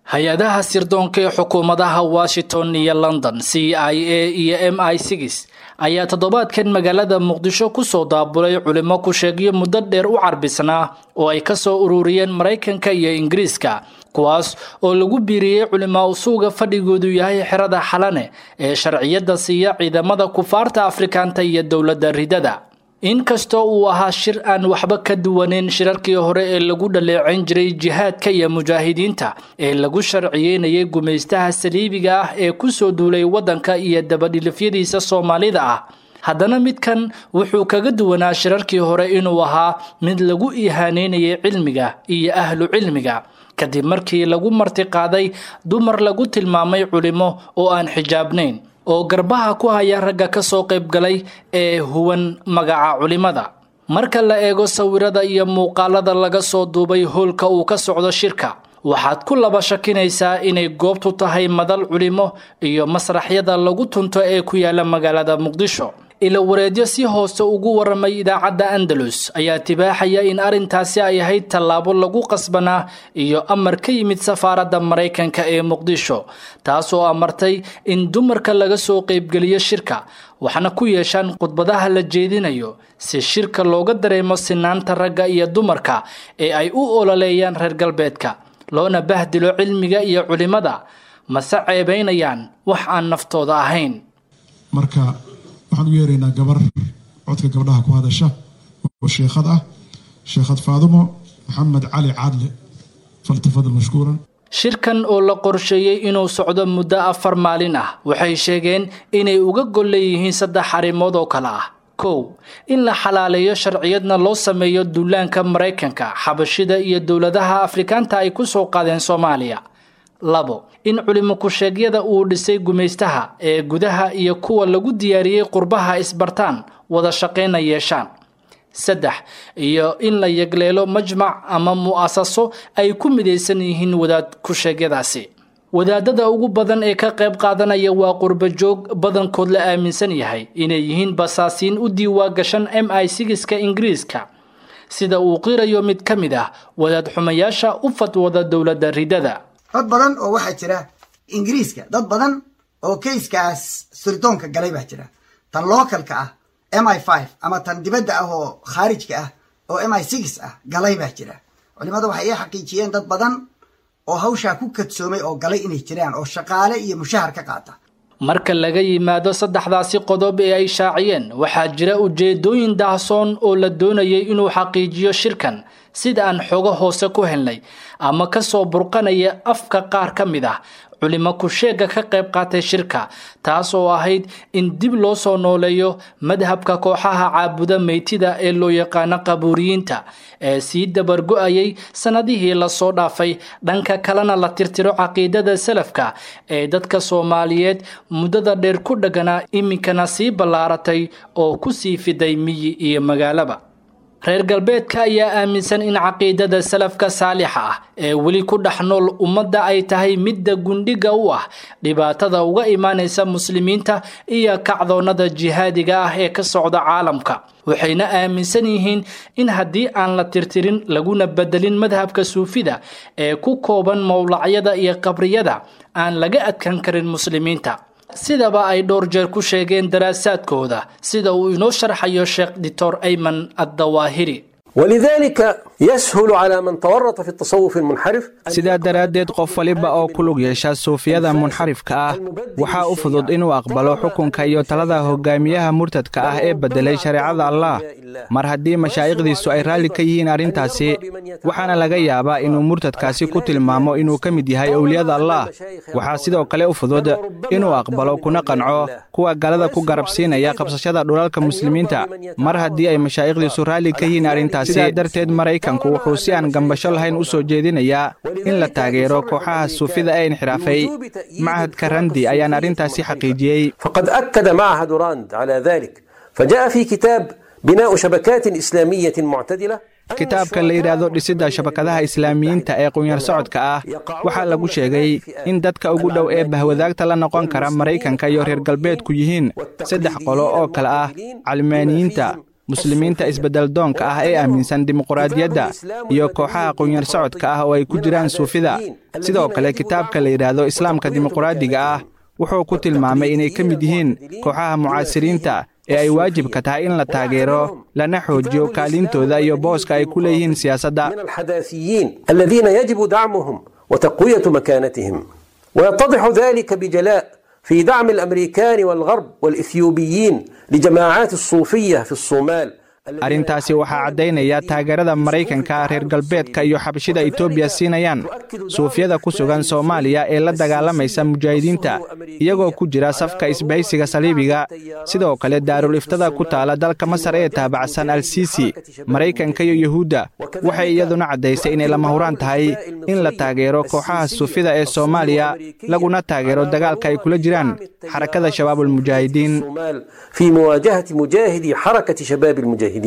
hay-adaha sirdoonka ee xukuumadaha washington iyo london c i a iyo m i six ayaa toddobaadkan magaalada muqdisho kusoo daabulay culimo ku sheegyo muddo dheer u carbisnaa oo ay kasoo ururiyeen maraykanka iyo ingiriiska kuwaas oo lagu biiriyey culimaa usuuga fadhigoodu yahay xerada xalane ee sharciyada siiya ciidamada kufaarta afrikaanta iyo dowladda ridada inkastoo uu ahaa shir aan waxba ka duwaneyn shirarkii hore ee lagu dhaleeceyn jiray jihaadka iyo mujaahidiinta ee lagu sharciyeynayay gumaystaha saliibiga ah ee kusoo duulay waddanka iyo dabadhilifyadiisa soomaalida ah haddana midkan wuxuu kaga duwanaa shirarkii hore inuu ahaa mid lagu ihaaneynayay cilmiga iyo ahlu cilmiga kadib markii lagu martiqaaday dumar lagu tilmaamay culimo oo aan xijaabnayn oo garbaha ku haya ragga ka soo qaybgalay ee huwan magaca culimada marka la eego sawirada iyo muuqaalada laga soo duubay howlka uu ka socdo shirka waxaad ku laba shakinaysaa inay goobtu tahay madal culimo iyo masraxyada lagu tunto ee ku yaala magaalada muqdisho ila wareedyo si hoose ugu waramay idaacadda andalus ayaa tibaaxaya in arrintaasi ay ahayd tallaabo lagu qasbanaa iyo amar ka yimid safaaradda maraykanka ee muqdisho taasoo amartay in dumarka laga soo qaybgeliyo shirka waxna ku yeeshaan khudbadaha la jeedinayo si shirka looga dareemo sinaanta ragga iyo dumarka ee ay u ololeeyaan reer galbeedka loona bahdilo cilmiga iyo culimada mase ceebaynayaan wax aan naftooda ahayn waxaan u yeeraynaa gabar codka gabdhaha ku hadasha oo sheekhad ah sheekhad faadumo maxamed cali caadle faltafadal mashkuuran shirkan oo la qorsheeyey inuu socdo muddo afar maalin ah waxay sheegeen inay uga gol leeyihiin saddex arrimood oo kale ah kow in la xalaaleeyo sharciyadna loo sameeyo duulaanka maraykanka xabashida iyo dowladaha afrikaanta ay ku soo qaadeen soomaaliya labo in culimo ku-sheegyada uu dhisay gumaystaha ee gudaha iyo kuwa lagu diyaariyey qurbaha isbartaan wada shaqayna yeeshaan saddex iyo in la yegleelo majmac ama mu'asaso ay ku midaysan yihiin wadaad ku-sheegyadaasi wadaadada ugu badan ee ka qayb qaadanaya waa qurbajoog badankood la aaminsan yahay inay yihiin basaasiin u diiwaa gashan m i sigiska ingiriiska sida uu qirayo mid ka mid ah wadaad xumayaasha u fatwada dowladda ridada dad badan oo waxaa jira ingiriiska dad badan oo kayskaas sirdoonka galay baa jira tan localka ah m i five ama tan dibadda ah oo khaarijka ah oo m i six ah galay baa jira culimadu waxay ii xaqiijiyeen dad badan oo hawshaa ku kadsoomay oo galay inay jiraan oo shaqaale iyo mushahar ka qaata marka laga yimaado saddexdaasi qodob ee ay shaaciyeen waxaa jira ujeedooyin daahsoon oo la doonayay inuu xaqiijiyo shirkan sida aan xogo hoose ku helnay ama kasoo burqanaya afka qaar ka mid ah culimo ku-sheega ka qayb qaatay shirka taas oo ahayd in dib loo soo nooleeyo madhabka kooxaha caabuda meytida ee loo yaqaano qabuuriyiinta ee sii dabargo-ayay sannadihii lasoo dhaafay dhanka kalena la tirtiro caqiidada salafka ee dadka soomaaliyeed muddada dheer ku dhaganaa iminkana sii ballaaratay oo ku sii fiday miyi iyo magaalaba reer galbeedka ayaa aaminsan in caqiidada salafka saalixa ah ee weli ku dhex nool ummadda ay tahay midda gundhiga u ah dhibaatada uga imaanaysa muslimiinta iyo kacdoonnada jihaadiga ah ee ka socda caalamka waxayna aaminsan yihiin in haddii aan la tirtirin laguna bedelin madhabka suufida ee ku kooban mowlacyada iyo qabriyada aan laga adkan karin muslimiinta sidaba ay dhowr jeer ku sheegeen daraasaadkooda sida uu inoo sharxayo sheekh doctor ayman addawaahiri ولذلك يسهل على من تورط في التصوف المنحرف sidaa daraaddeed qof waliba oo ku lug yeesha suufiyada munxarifka ah waxaa u fudud inuu aqbalo xukunka iyo talada hogaamiyaha murtadka ah ee beddelay shareecada allah mar haddii mashaa'ikhdiisu ay raalli ka yihiin arrintaasi waxaana laga yaabaa inuu murtadkaasi ku tilmaamo inuu ka mid yahay owliyada allah waxaa sidoo kale u fudud inuu aqbalo kuna qanco kuwa galada ku garabsiinaya qabsashada dhulalka muslimiinta mar haddii ay mashaa'ikhdiisu raalli ka yihiin arrintaasi sidaa darteed maraykanku wuxuu si aan gambasho lahayn u soo jeedinayaa in la taageero kooxaha suufida ee inxiraafay machadka randi ayaan arrintaasi xaqiijiyey فقد أكد معهد راند على ذلك فجاء في كتاب بناء شبكات إسلامية معتدلة kitaabka la yidhaahdo dhisidda shabakadaha islaamiyiinta ee qunyar socodka ah waxaa lagu sheegay in dadka ugu dhow ee bahwadaagta la noqon kara maraykanka iyo reer galbeedku yihiin saddex qolo oo kale ah calmaaniyiinta muslimiinta isbeddeldoonka ah ee aaminsan dimuquraadiyadda iyo kooxaha qunyar socodka ah oo ay ku jiraan suufida sidoo kale kitaabka la yidhaahdo islaamka dimuquraadiga ah wuxuu ku tilmaamay inay ka mid yihiin kooxaha mucaasiriinta ee ay waajibka tahay in la taageero lana xoojiyo kaalintooda iyo booska ay ku leeyihiin siyaasadda من الحداثيين الذين يجب دعمهم وتقوية مكانتهم ويتضح ذلك بجلاء في دعم الأمريكان والغرب والإثيوبيين لجماعات الصوفية في الصومال arrintaasi waxaa caddaynaya taageerada maraykanka reer galbeedka iyo xabashida etoobiya siinayaan suufyada ku sugan soomaaliya ee la dagaalamaysa mujaahidiinta iyagoo ku jira safka isbahaysiga saliibiga sidoo kale daarul iftada ku taala dalka masar ee taabacsan al siisi maraykanka iyo yuhuudda waxay iyaduna caddaysay inay lama huraan tahay in la taageero kooxaha suufyada ee soomaaliya laguna taageero dagaalka ay kula jiraan xarakada shabaabulmujaahidiin في مواجهة مجاهدي حركة شباب المجاهدين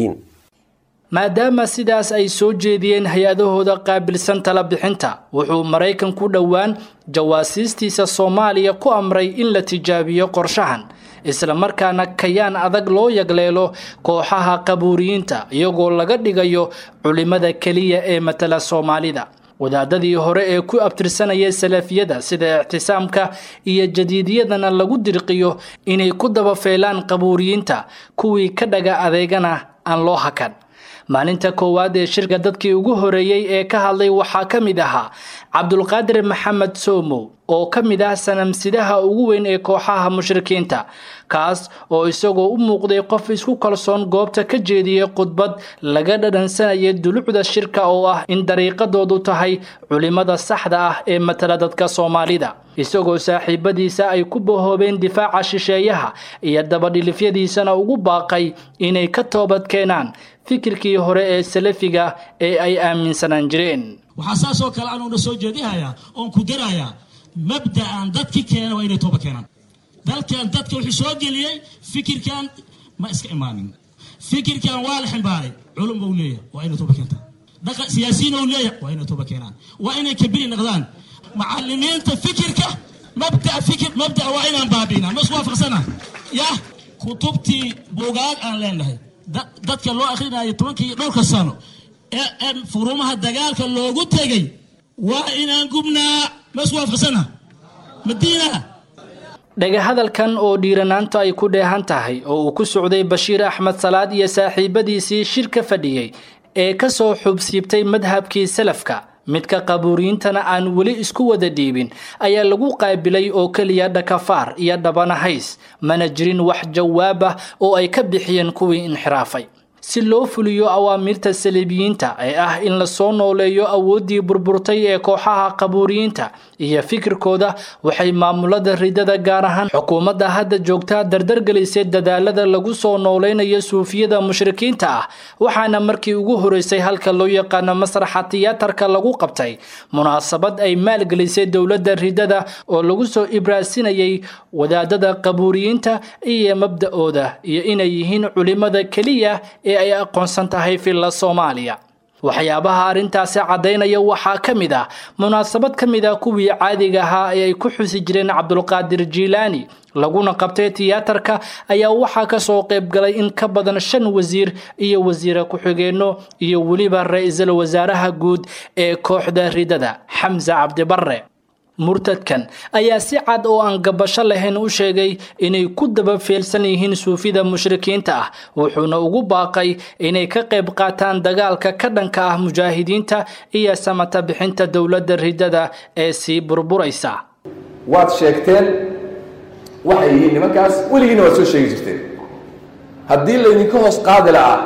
maadaama sidaas ay soo jeediyeen hay-adahooda qaabilsan tala bixinta wuxuu maraykanku dhowaan jawaasiistiisa soomaaliya ku amray in la tijaabiyo qorshahan islamarkaana kayaan adag loo yagleelo kooxaha qabuuriyiinta iyagoo laga dhigayo culimmada keliya ee matala soomaalida wadaadadii hore ee ku abtirsanaya salafiyada sida ictisaamka iyo jadiidiyadana lagu dirqiyo inay ku dabafeelaan qabuuriyiinta kuwii ka dhaga adeegana aan loo hakan maalinta koowaad ee shirka dadkii ugu horeeyey ee ka hadlay waxaa ka mid ahaa cabdulqaadir maxamed soomow oo ka mid ah sanamsidaha ugu weyn ee kooxaha mushrikiinta kaas oo isagoo u muuqday qof isku kalsoon goobta ka jeediyey khudbad laga dhadhansanayay dulucda shirka oo ah in dariiqadoodu tahay culimmada saxda ah ee matala dadka soomaalida isagoo saaxiibadiisa ay ku bahoobeen difaaca shisheeyaha iyo dabadhilifyadiisana ugu baaqay inay ka toobad keenaan fikirkii hore ee salafiga ee ay aaminsanaan jireen waxaa saasoo kale anuuna soo jeedinayaa oon ku darayaa mabda'an dadki keena waa inay tooba keenaan dalkan dadka wuxuu soo geliyey fikirkan ma iska imaanin fikirkan waa la ximbaaray culum buu leeyahay waa inay tooba keentaan dhaqa siyaasiyiin uu leeyahay waa inay tooba keenaan waa inay kabiri noqdaan macallimiinta fikirka mabda fikir mabda waa inaan baabi'inaa ma isku waafaqsana yah kutubtii buugaag aan leenahay dadka loo akhrinayo tobankii dhowrka sano ee furumaha dagaalka loogu tegay waa inaan gubnaa ma isku waafaqsana madiina dhagahadalkan oo dhiiranaanta ay ku dheehan tahay oo uu ku socday bashiir axmed salaad iyo saaxiibadiisii shir ka fadhiyey ee ka soo xubsiibtay madhabkii salafka midka qabuuriyiintana aan weli isku wada dhiibin ayaa lagu qaabilay oo keliya dhakafaar iyo dhabanahays mana jirin wax jawaab ah oo ay ka bixiyeen kuwii inxiraafay si loo fuliyo awaamiirta saliibiyiinta ee ah in lasoo nooleeyo awooddii burburtay ee kooxaha qabuuriyiinta iyo fikirkooda waxay maamulada ridada gaar ahaan xukuumadda hadda joogtaa dardargelisay dadaalada lagu soo nooleynayo suufiyada mushrikiinta ah waxaana markii ugu horeysay halka loo yaqaano masraxa tiyaatarka lagu qabtay munaasabad ay maalgelisay dowladda ridada oo lagu soo ibraasinayay wadaadada qabuuriyiinta iyo mabda-ooda iyo inay yihiin culimada keliya ee ay aqoonsan tahay filla soomaaliya waxyaabaha arrintaasi caddaynaya waxaa ka mid ah munaasabad ka mid ah kuwii caadiga ahaa ee ay ku xusi jireen cabdulqaadir jiilaani laguna qabtay tiyaatarka ayaa waxaa kasoo qayb galay in ka badan shan wasiir iyo wasiire ku-xigeenno iyo weliba ra-iisul wasaaraha guud ee kooxda ridada xamse cabdibarre murtadkan ayaa si cad oo aan gabasho lahayn u sheegay inay ku daba feelsan yihiin suufida mushrikiinta ah wuxuuna ugu baaqay inay ka qayb qaataan dagaalka ka dhanka ah mujaahidiinta iyo samata bixinta dowladda ridada ee sii burburaysa waad sheegteen waxay yihiin nimankaas weligiina waad soo sheegi jirteen haddii laydinka hoos qaadi la'aa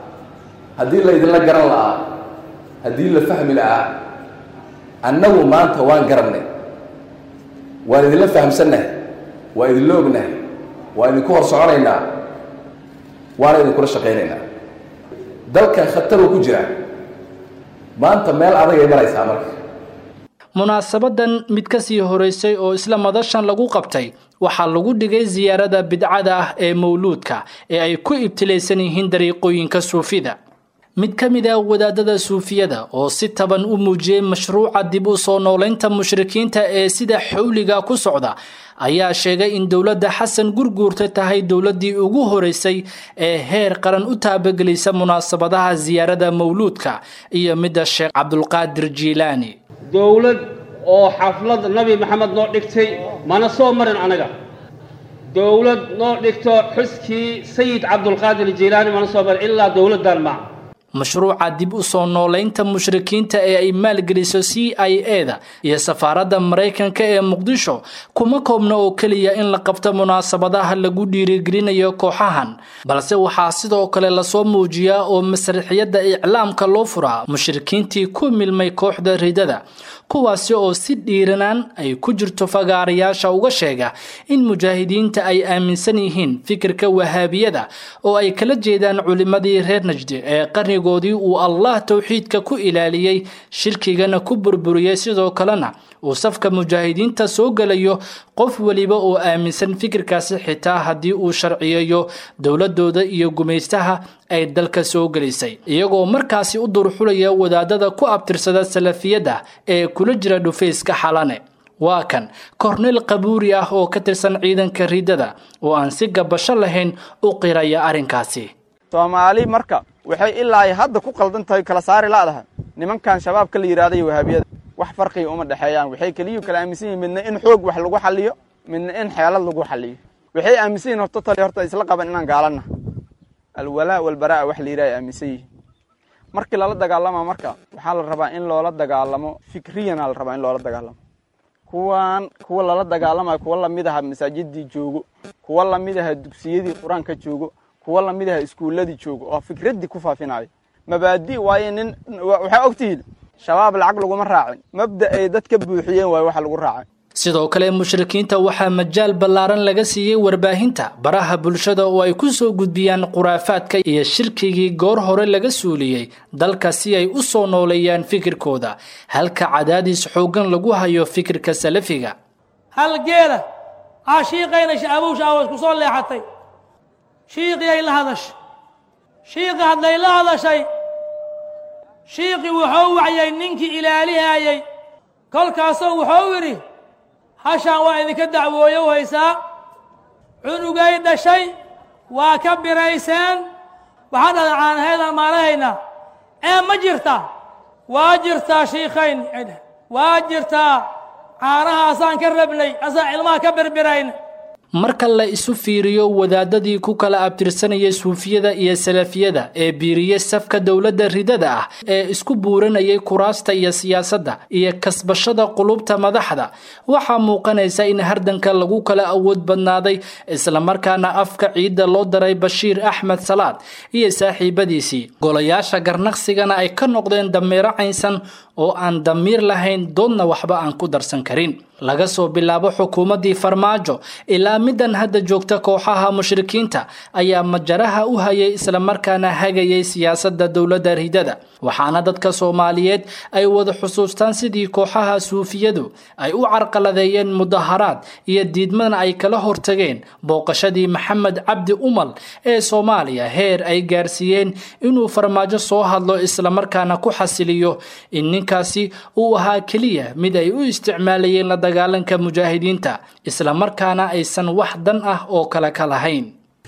haddii laydinla garan la'aa haddii la fahmi la'aa annagu maanta waan garannay waan idinla fahamsannahay waan idinla ognahay waan idinku hor soconaynaa waana idinkula shaqaynaynaa dalkan khataruu ku jira maanta meel adagay maraysaa marka munaasabadan mid ka sii horeysay oo isla madashan lagu qabtay waxaa lagu dhigay siyaarada bidcada ah ee mawluudka ee ay ku ibtilaysan yihiin dariiqooyinka suufida mid ka mid ah wadaadada suufiyada oo si taban u muujiyey mashruuca dib u soo noolaynta mushrikiinta ee sida xawliga ku socda ayaa sheegay in dowladda xasan gurguurta tahay dowladdii ugu horeysay ee heer qaran u taabagelisa munaasabadaha siyaarada mawluudka iyo midda sheekh cabdulqaadir jiilaani dowlad oo xaflad nabi maxamed noo dhigtay mana soo marin anaga dowlad noo dhigto xuskii sayid cabdulqaadir jiilaani mana soo marin ilaa dowladdan ma mashruuca dib u soo noolaynta mushrikiinta ee ay maalgeliso c i e da iyo safaaradda maraykanka ee muqdisho kuma koobna oo keliya in la qabto munaasabadaha lagu dhiirigelinayo kooxahan balse waxaa sidoo kale lasoo muujiyaa oo masraxiyadda iclaamka loo furaa mushrikiintii ku milmay kooxda ridada kuwaasi oo si dhiiranaan ay ku jirto fagaarayaasha uga sheega in mujaahidiinta ay aaminsan yihiin fikirka wahaabiyada oo ay kala jeedaan culimmadii reer najdi ee qarnigoodii uu allah towxiidka ku ilaaliyey shirkigana ku burburiyey sidoo kalena uu safka mujaahidiinta soo gelayo qof weliba oo aaminsan fikirkaasi xitaa haddii uu sharciyeeyo dowladooda iyo gumaystaha ay dalka soo gelisay iyagoo markaasi u durxulaya wadaadada ku abtirsada salafiyadda ee kula jira dhufayska xalane waa kan korneyl qabuuri ah oo ka tirsan ciidanka riidada oo aan si gabasho lahayn u qiraya arrinkaasi soomaali marka waxay ilaa hadda ku qaldan tahay kala saari la'dahay nimankan shabaabka la yidhahday wahaabiyada wax farqiga uma dhexeeyaan waxay keliyu kala aaminsan yihin midna in xoog wax lagu xaliyo midna in xeelad lagu xaliyo waxay aaminsan yihin horta tali horta isla qaban inaan gaalana alwalaa walbaraa wax la yidhaha ay aaminsan yihin markii lala dagaalama marka waxaa la rabaa in loola dagaalamo fikriyana la rabaa in loola dagaalamo kuwan kuwa lala dagaalamayo kuwa lamid aha masaajidii joogo kuwa lamid aha dugsiyadii qur-aanka joogo kuwa lamid aha iskuuladii joogo oo fikraddii ku faafinayo mabaadi waayo nin waxaa ogtihiin shabaab lacag laguma raacin mabda ay dad ka buuxiyeen waayo waxa lagu raacay sidoo kale mushrikiinta waxaa majaal ballaaran laga siiyey warbaahinta baraha bulshada oo ay ku soo gudbiyaan khuraafaadka iyo shirkigii goor hore laga suuliyey dalka si ay u soo nooleeyaan fikirkooda halka cadaadis xooggan lagu hayo fikirka salafiga hal geela aa shiiqayna shaabow shaawas ku soo leexatay shiiqii ay la hadashay shiiqi hadday la hadashay shiiqii wuxuu wacyay ninkii ilaalihayay kolkaasoo wuxuu yidhi hashaan waa idinka dacwooyo haysaa cunugay dhashay waa ka birayseen waxaa dhada caanaheedaan maalahaynaa ee ma jirtaa waa jirtaa shiikayn waa jirtaa caanahaasaan ka rabnay asaan ilmaha ka birbirayn marka la isu fiiriyo wadaadadii ku kala abtirsanayay suufiyada iyo salafiyada ee biiriyey safka dowladda ridada ah ee isku buuranayay kuraasta iyo siyaasadda iyo kasbashada qulubta madaxda waxaa muuqanaysa in hardanka lagu kala awood badnaaday islamarkaana afka ciidda loo daray bashiir axmed salaad iyo saaxiibadiisii golayaasha garnaqsigana ay ka noqdeen dameero caynsan oo aan damiir lahayn doodna waxba aan ku darsan karin laga soo bilaabo xukuumaddii farmaajo ilaa middan hadda joogta kooxaha mushrikiinta ayaa majaraha u hayay islamarkaana hagayay siyaasadda dowladda ridada waxaana dadka soomaaliyeed ay wada xusuustaan sidii kooxaha suufiyadu ay u carqaladeeyeen mudaharaad iyo diidmana ay kala hortageen booqashadii maxamed cabdi umal ee soomaaliya heer ay gaarsiiyeen inuu farmaajo soo hadlo islamarkaana ku xasiliyo in ninkaasi uu ahaa keliya mid ay u isticmaalayeen la dagaalanka mujaahidiinta islamarkaana aysan wax dan ah oo kale ka lahayn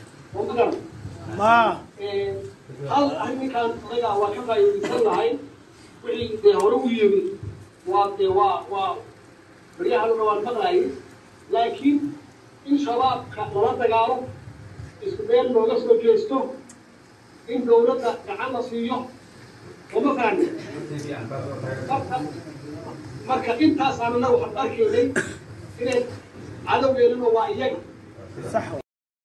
hal arrinkan anaga waa ka faa'iidaysan lahay wixii dee hore u yimi waa dee waa waa baryahan waan maqlayay laakiin in shabaabka lala dagaalo isku meel looga soo jeesto in dowladda gacan la siiyo lama fahmi marka marka intaas aanana waxaan arkaynay inay cadowgeeluna waa iyaga